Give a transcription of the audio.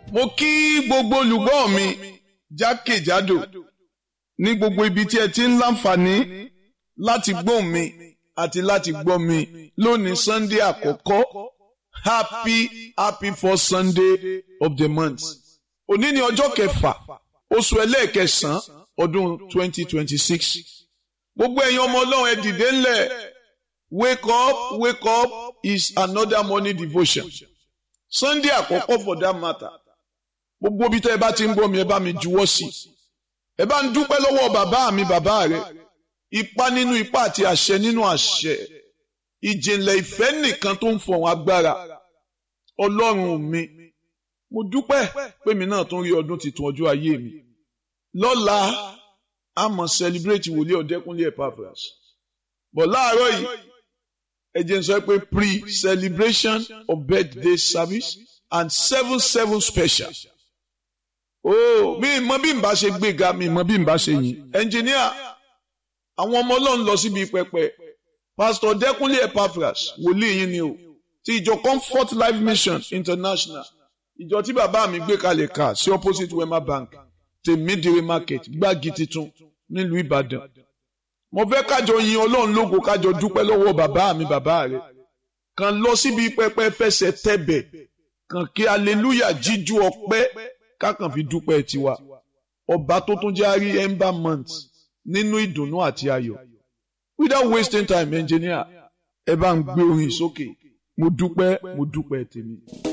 mo kí gbogbo olùgbọ́ mi jákèjádò ní gbogbo ibi tí ẹ ti ń láǹfààní láti gbóhùn mi àti láti gbọ́ mi lónìí sunday àkọ́kọ́ happy happy first sunday of the month òní ni ọjọ́ kẹfà oṣù ẹlẹ́ẹ̀kẹsàn-án ọdún twenty twenty six gbogbo ẹ̀yin ọmọ ọlọ́run ẹ dìde ńlẹ̀ wake up wake up is another morning devotion sunday àkọ́kọ́ for that matter gbogbo ibi tẹ́ ẹ bá ti ń gbọ́ mi ẹ bá mi juwọ́ sí i ẹ bá ń dúpẹ́ lọ́wọ́ bàbá mi bàbá rẹ ipa nínú ipa àti àṣẹ nínú àṣẹ ìjìnlẹ̀ ìfẹ́ nìkan tó ń fọ̀hún agbára ọlọ́run mi mo dúpẹ́ pé mi náà tún rí ọdún tuntun ọjọ́ ayé mi lọ́la a mọ̀ celebrate wòlíì ọ̀dẹ́kúnlé Epaphras bọ̀ láàárọ̀ yìí ẹ jẹ́ n sọ pé pre-celebration of birthday service and seven seven special oh mi mọ bí n bá ṣe gbéga mi mọ bí n bá ṣe yìn ẹnjìníà àwọn ọmọ ọlọ́run lọ síbi pẹpẹ pásítọ̀ dẹ́kunlé Epaphras wòlíì yín ni o ti ìjọ comfort life mission international ìjọ tí bàbá mi gbé kalẹ̀ ká sí opposite wema bank tèmídìrí market gbági titun nílùú ìbàdàn mo fẹ́ kájọ yin ọlọ́run lógo kájọ dúpẹ́ lọ́wọ́ bàbá mi bàbá rẹ̀ kàn lọ síbi pẹpẹ fẹsẹ̀ tẹ̀bẹ̀ kàn kí aleluya jíjú ọpẹ́ kákan fi dúpẹ́ tiwa ọba tó tún jẹ́ àrí ember month nínú ìdùnnú àti ayọ̀ without wasting time engineer ẹ bá ń gbé orin sókè mo dúpẹ́ mo dúpẹ́ tèmi.